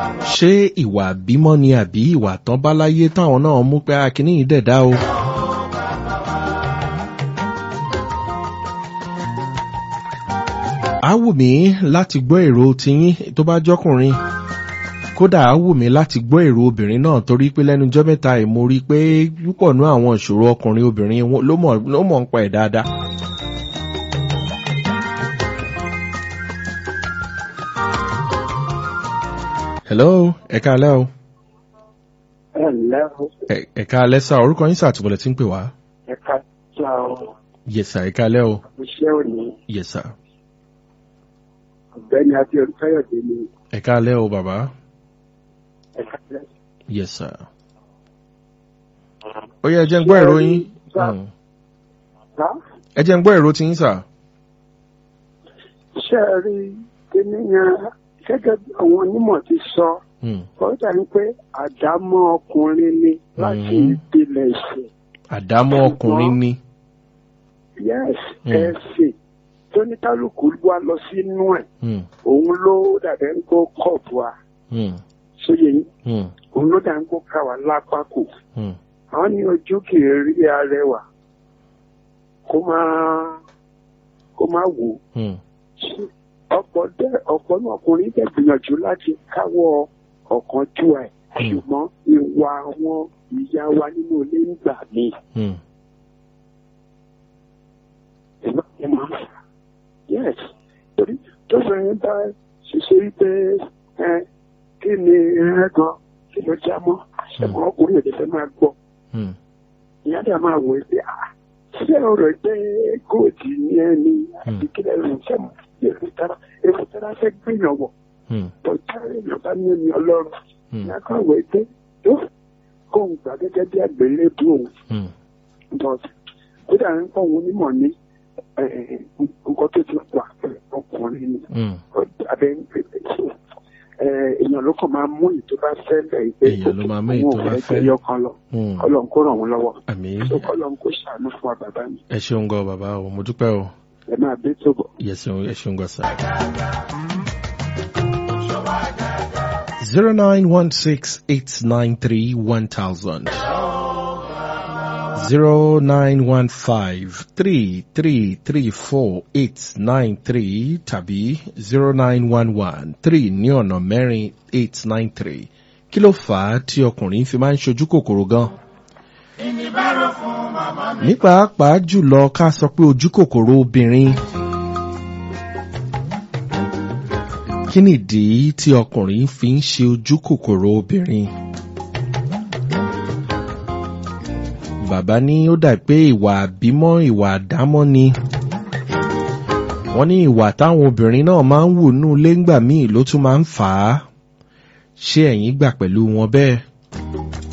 ṣé ìwà bímọ ni àbí ìwà tán bá láyé táwọn náà mú pé akíní yìí dẹ̀dá o. á wù mí láti gbọ́ èrò tiyín tó bá jọ́kùnrin kódà á wù mí láti gbọ́ èrò obìnrin náà torí pé lẹ́nujọ́ mẹ́ta ẹ̀ mo rí i pé púpọ̀ nú àwọn ìṣòro ọkùnrin obìnrin ló mọ̀ ló mọ̀ ń pa ẹ̀ dáadáa. hello ẹ káalẹ́ o. ẹ ǹlẹ́ o. ẹ káalẹ́ sá orúkọ yín sàtúbọ̀lẹ̀ tí ń pè wá. ẹ ká sá o. yẹsà ẹ káalẹ́ o. iṣẹ́ òní yẹsà ọ̀gbẹ́ni àti olùkáyọ̀dé ni ẹ káalẹ́ o bàbá. ẹ ká lẹ́. yẹsà. ó yẹ ẹ jẹ́ ń gbọ́ èrò yín. Sá. Mm. sá ẹ jẹ́ ń gbọ́ èrò tí yín sà. ṣé ẹ rí kíní yẹn gẹ́gẹ́ bí àwọn onímọ̀ ti sọ Mm. ó dàbí pé àdámọ́ ọkùnrin ni láti Mhm. ìpìlẹ̀ ẹ̀sìn àdámọ́ ọkùnrin ni. yes Mm. ẹ̀sìn tó ní kálukú wá lọ sínú ẹ̀ Mm. òun ló dàbẹ̀ ń kó kọ̀ọ̀bù wa Mm. sóye yín Mm. òun ló dà ń kó ká wa lápá kù. Mm. àwọn ní ojú kì í rí arẹwà kó máa kó máa wò ó Mm. Ṣé ọ̀pọ̀ dẹ ọ̀pọ̀ náà ọkùnrin dẹ̀ gbìyànjú láti káwọ́ ọ̀kan jù ẹ̀ Mm. ṣùgbọ́n ìwà àwọn ìyá wa nínú ilé ń gbà mí Mm. ìmọ̀ ẹ̀ máa ń fà yes torí tó bẹ̀rẹ̀ bá ṣiṣẹ́ wípé ẹ kí ni ẹ gan kí ló já mọ́ ṣẹ̀mọ́ ọkùnrin èdè fẹ́ máa gbọ́ Mm. ìyá dà máa wò ó pé à ṣé ọ̀rọ̀ pé góòtì ní ẹni àti kílẹ̀ rẹ̀ ṣe mú èrò tara èrò tara fẹ́ gbìyàn wọ̀ Mm. bọ̀dá èèyàn bá ní ẹni ọlọ́run Mm. ìyá kan wò ó pé tó kóun gbà gẹ́gẹ́ bí àgbélébù òun Mm. but kódà ń kọ́ òun onímọ̀ ní eh, nǹkan tó ti wà pẹ̀lú ọkùnrin ni Mm. abẹ́ ń pè é so eh, èèyàn ló kàn máa mú èyí tó bá fẹ́ lẹ̀ ìgbé Èèyàn ló máa mú èyí tó bá fẹ́. yọkan lọ Mm. kọ́lọ́n kó ràn wọ́n lọ́wọ́ àmì so kọ́lọ́n kó ṣàánú fún wa bàbá mi ẹ ṣeun gan bàbá o mo dúpẹ́ o ẹ máa bí tó bọ̀. yẹ ṣeun ẹ ṣeun gan sà. zero nine one six eight nine three one thousand zero nine one five three three three four eight nine three tàbí zero nine one one three ní ọ̀nà mẹ́rin eight nine three kí ló fà á tí ọkùnrin fi máa ń ṣojú kòkòrò gan? ní pàápàá jùlọ ká sọ pé ojú kòkòrò obìnrin. kí nìdí tí ọkùnrin fi ń ṣe ojú kòkòrò obìnrin? bàbá ní ó dà pé ìwà àbímọ́ ìwà àdámọ́ ni. wọ́n ní ìwà táwọn obìnrin náà máa ń wù nú ilé ńgbà míì ló tún máa ń fà á. ṣé ẹ̀yin gbà pẹ̀lú wọn bẹ́ẹ̀?